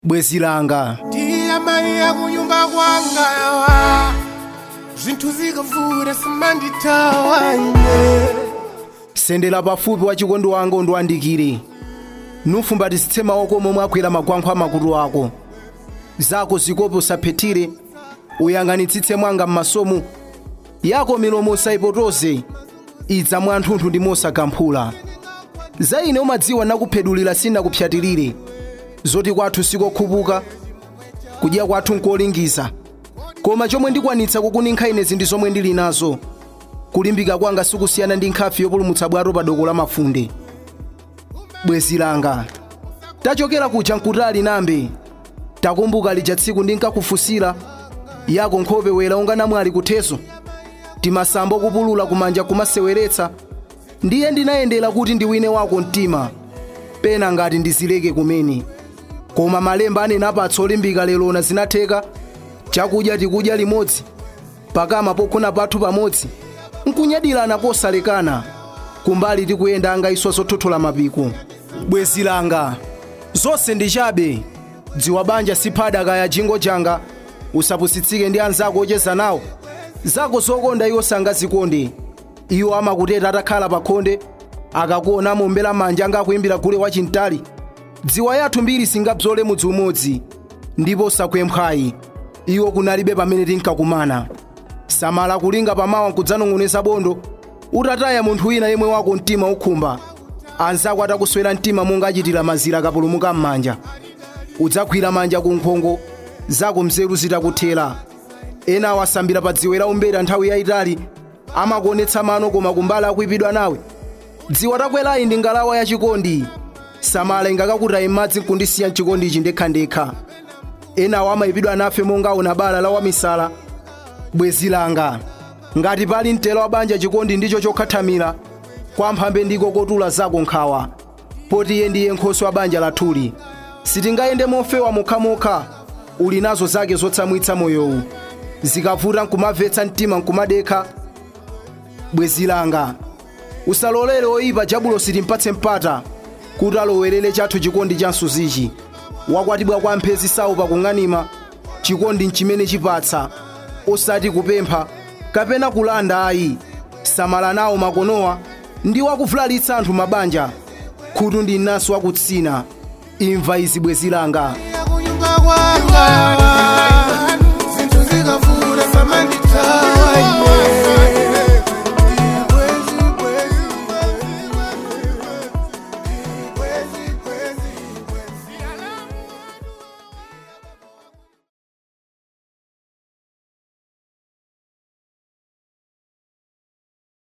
bwezi langa ndiyamaiya kunyumba kwanga yawa zvinthu zikavuta simanditawa ine sendera pafupi wa chikondi wanga undiwandikire nufumbatitsitse maoko momwe agwera magwankho a makutu ako zako zikope usaphethire uyang'anitsitse mwanga m'masomu yako milomo usayipotoze idza mwanthunthu ndi mosagamphula za ine umadziwa nakuphedulira sinakupyatirire zoti kwathu sikokhupuka kudya kwathu nkolingiza koma chomwe ndikwanitsa kukuninkha inezi ndi zomwe ndili nazo kulimbika kwanga sikusiyana ndi nkhafi yopulumutsa bwato pa doko la mafunde bwezi langa tachokera kuja nkutali nambe takumbuka lija tsiku ndinkakufunsira yako nkhope wera unga namwali kutheso timasambo kupulula kumanja kumaseweretsa ndiye ndinayendera kuti ndiwine wako mtima pena ngati ndizileke kumene koma malemba anena apatsa olimbika lelona zinatheka chakudya tikudya limodzi pakama pogona pathu pamodzi nkunyadilana kosalekana kumbali tikuyenda angaiswa zothothola mapiko bwezi langa zonse ndi chabe dziwa banja siphada kaya jingo janga usapusitsike ndi anzako ocheza nawo zako zokonda iwo sangazikonde iwo amakuteta atakhala pakhonde akakuona mombera manja angakuimbira gule wachintali dziwa yathu mbiri singabzole mudzi umodzi ndipo sakwemphwayi iwo kunalibe pamene tinkakumana samala kulinga pamawa nkudzanong'oneza bondo utataya munthu wina yemwe wako mtima ukhumba anzako atakuswera mtima monga achitira mazira akapulumuka m'manja udzagwira manja ku nkhongo zako mzeru zitakuthera ena awasambira pa dziwe la umbera nthawi yayitali amakuonetsa mano koma kumbali akuipidwa nawe dziwa takwerayi ndi ngalawa yachikondi samala ingakakutayi m'madzi nkundisiya mchikondi ichi ndekhandekha enawo amayipidwa nafe monga aona bala la wamisala bwezi langa ngati pali mtelo wa banja chikondi ndicho chokhathamira kwa mphambe ndiko kotula zako nkhawa poti iye ndiye nkhosi wa banja lathuli sitingayende mofewa mokhamokha uli nazo zake zotsamwitsa moyowu zikavuta nkumamvetsa mtima nkumadekha bwezi langa usalolere oyipa jabulo sitimpatse mpata kuti alowerere chathu chikondi cha msuzichi wakwatibwa kwa mphezi sawu pakung'anima chikondi nchimene chipatsa osati kupempha kapena kulanda ayi samala nawo makonowa ndi wakuvulalitsa anthu mabanja khutu ndi naso wakutsina imva izi bwezi langa kunyumba kwanga yawa